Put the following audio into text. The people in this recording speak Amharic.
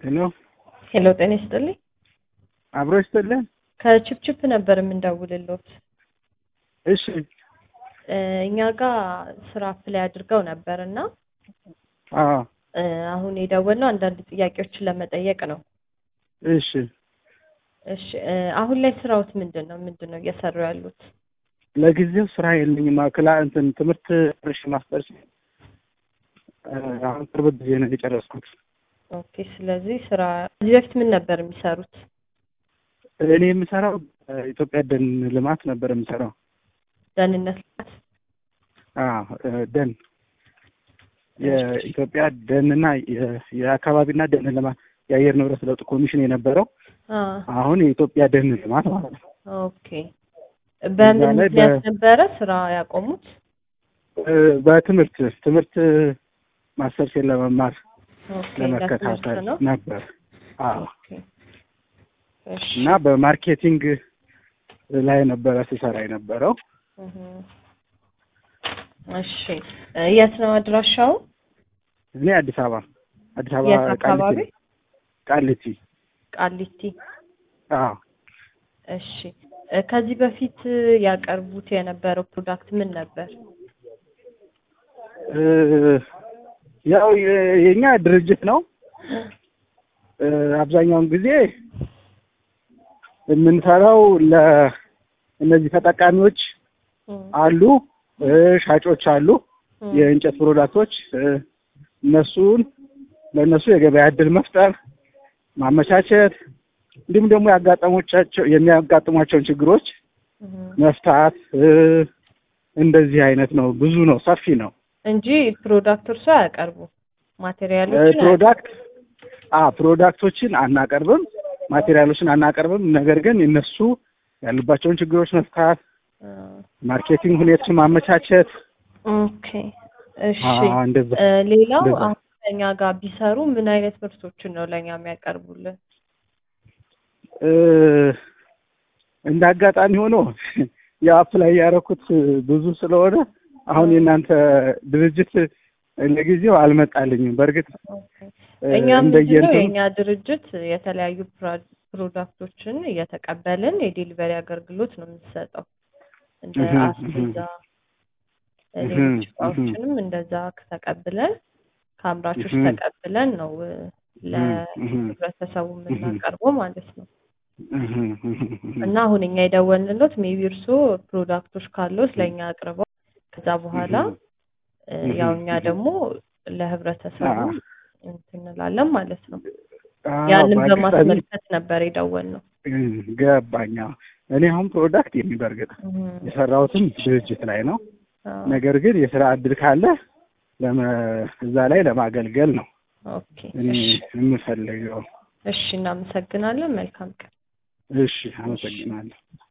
ሄሎ ሄሎ ጤና ይስጥልኝ። አብሮ ይስጥልን። ከችፕችፕ ነበር የምንደውልሎት። እሺ እ እኛ ጋር ስራ አፕላይ አድርገው ነበር እና አዎ እ አሁን የደወልነው አንዳንድ ጥያቄዎችን ለመጠየቅ ነው። እሺ እሺ እ አሁን ላይ ስራዎት ምንድን ነው? ምንድን ነው እየሰሩ ያሉት? ለጊዜው ስራ የለኝም። ክላ እንትን ትምህርት ርሽ ማስተርስ እ አሁን ቅርብ ጊዜ ነው የጨረስኩት። ኦኬ። ስለዚህ ስራ ከዚህ በፊት ምን ነበር የሚሰሩት? እኔ የምሰራው ኢትዮጵያ ደን ልማት ነበር የምሰራው። ደህንነት ልማት። አዎ እ ደን የኢትዮጵያ ደንና የ- የአካባቢና ደን ልማት የአየር ንብረት ለውጥ ኮሚሽን የነበረው አ አሁን የኢትዮጵያ ደን ልማት ማለት ነው። ኦኬ። በምን እዛ ላይ ምክንያት በ- ነበረ ስራ ያቆሙት? እ በትምህርት ትምህርት ማስተርሴን ለመማር ኦኬ። ለመከታተል ለትምህርት ነው። ነበር። አዎ ኦኬ። እሺ። እና በማርኬቲንግ ላይ ነበረ ስሰራ የነበረው። እህ። እሺ እ የት ነው አድራሻው? እኔ አዲስ አበባ አዲስ አበባ የት አካባቢ? ቃሊቲ ቃሊቲ። አዎ እሺ እ ከዚህ በፊት ያቀርቡት የነበረው ፕሮዳክት ምን ነበር? እ ያው የ- የኛ ድርጅት ነው። እ አብዛኛውን ጊዜ የምንሰራው ለእነዚህ ተጠቃሚዎች እም፣ አሉ፣ እ ሻጮች አሉ፣ እም፣ የእንጨት ፕሮዳክቶች እ እነሱን ለእነሱ የገበያ እድል መፍጠር ማመቻቸት እንዲሁም ደግሞ ያጋጠሞቻቸው የሚያጋጥሟቸውን ችግሮች እም። መፍታት እ እንደዚህ አይነት ነው። ብዙ ነው፣ ሰፊ ነው። እንጂ ፕሮዳክት እርሶ አያቀርቡ እ ማቴሪያሎችን ፕሮዳክት አ ፕሮዳክቶችን አናቀርብም፣ ማቴሪያሎችን አናቀርብም። ነገር ግን እነሱ ያሉባቸውን ችግሮች መፍታት፣ አያቀርቡ። ማርኬቲንግ ሁኔታዎችን ማመቻቸት ኦኬ እሺ አ እንደዛ እ ሌላው እንደዛ። አሁን ከኛ ጋር ቢሰሩ ምን አይነት ምርቶችን ነው ለእኛ የሚያቀርቡልን? እ እንደ አጋጣሚ ሆኖ የአፕ ላይ ያደረኩት ብዙ ስለሆነ አሁን የእናንተ ድርጅት ለጊዜው አልመጣልኝም። በእርግጥ ኦኬ እ እኛ ምንድነው እንደየእንትኑ የእኛ ድርጅት የተለያዩ ፕራ- ፕሮዳክቶችን እየተቀበልን የዴሊቨሪ አገልግሎት ነው የምንሰጠው። እንደ እህ አስቤዛ እህ ሌሎች እህ እቃዎችንም እንደዛ ተቀብለን ከአምራቾች እህ ተቀብለን ነው እ እህ እህ ለህብረተሰቡ እህ የምናቀርበው ማለት ነው። እህ እህ እና አሁን እኛ የደወልንሎት ሜቢ እርሶ ፕሮዳክቶች ካለው ስለኛ አቅርበው ከዛ በኋላ እ እህ ያው እኛ እህ ደግሞ ለህብረተሰቡ አዎ እንትን እንላለን ማለት ነው። አዎ ያንን በአጋጣሚ በማስመልከት ነበር የደወልነው። እ ገባኝ። አዎ እኔ አሁን ፕሮዳክት የሚበርግጥ እህ የሰራሁትም ድርጅት ላይ ነው። አዎ ነገር ግን የስራ እድል ካለ ለመ እዛ ላይ ለማገልገል ነው ኦኬ እኔ እሺ የምፈልገው። እሺ እናመሰግናለን። መልካም ቀን። እሺ እሺ አመሰግናለሁ።